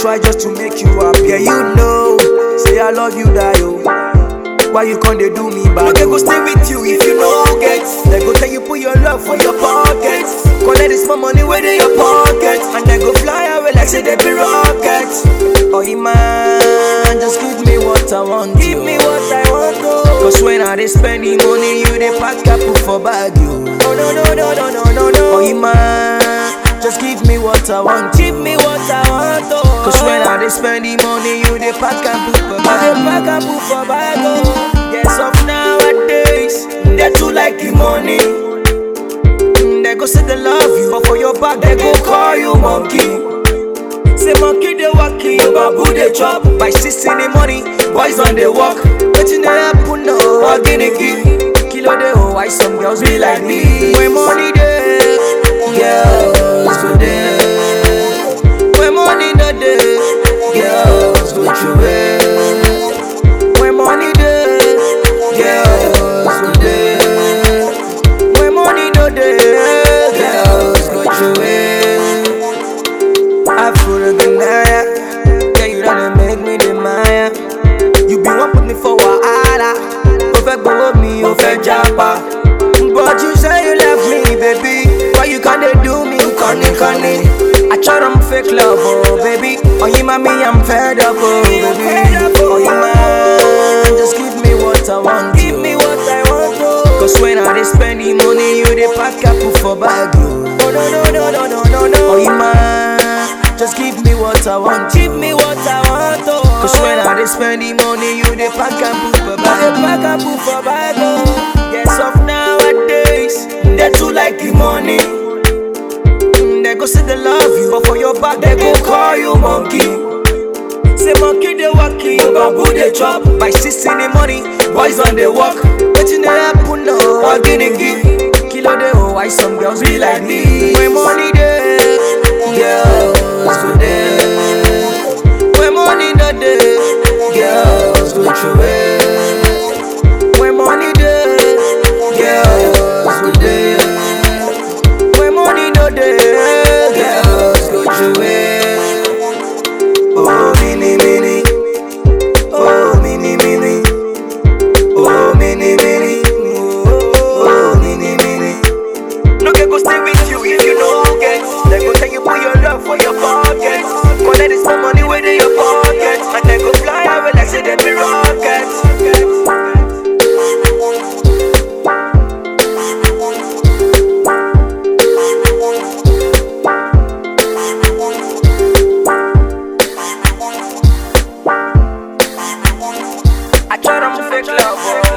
try just to make you happy. Yeah, you know, say I love you, die, oh. Why you can't they do me bad? No, they go stay with you if you know get. They go tell you put your love for your pocket. Collect this small money where in your pocket, and they go fly away like say they be rockets. Oh, man, just give me what I want. Give me what I want, oh. Cause when I dey spend the money, you dey pack put for bag, you. Oh no no no no no no no. Oh, man, just give me what I want. Give me what I want, oh. Cause when I dey spend the money, you dey pack and put for bag. I dey pack and put for bag, oh. Yes, of nowadays, they too like the money. Mm, They go say they love you, but for your back they go call you monkey. Say monkey they walking, babu they chop. By six in the morning, boys on the walk. Wetin dey happen no? Oginiki, kilo dey oh, why some girls be like me? When money dey, girls go there. When money no dey, girls go through it. When money dey, girls go there. When money no dey, girls go through it. Afro Ganaya, yeah you done make me the Maya. You be one put me for wahala, o fẹ́ gbowó mi, o fẹ́ japa. But you say you left me, baby. Why you can't dey do me, conny conny? I try them fake love, oh baby. Oh you me, I'm fed up, oh baby. Oh you man, just give me what I want. Give me what I want, oh. Cause when I dey spend the money, you dey pack up for bag, oh. Oh no no no no no no no. Oh you man, just give me what I want. Give me what I want, oh. Cause when I dey spend the money, you dey pack and put for bag. I dey pack and put for bag, oh. Yes, of nowadays, they too like the money. Mm, They go say they love you, but for your back they go call you monkey. Say monkey they walking, babu they chop. By six in the morning, boys on the walk. Wetin dey happen no? Oginiki, kilo dey oh, why some girls be like me? When money dey, girls go there. When money no dey, girls go through it. When money dey, girls go there. When money no dey, girls go through it. Oh, mini, mini. Oh, mini, mini. Oh, mini, mini. Oh, mini, mini. No get go stay with you if you no get. They go tell you put your love for your pocket. Collect this some money where in your pocket, and they go fly away like say they be rockets. I try them fake love, oh.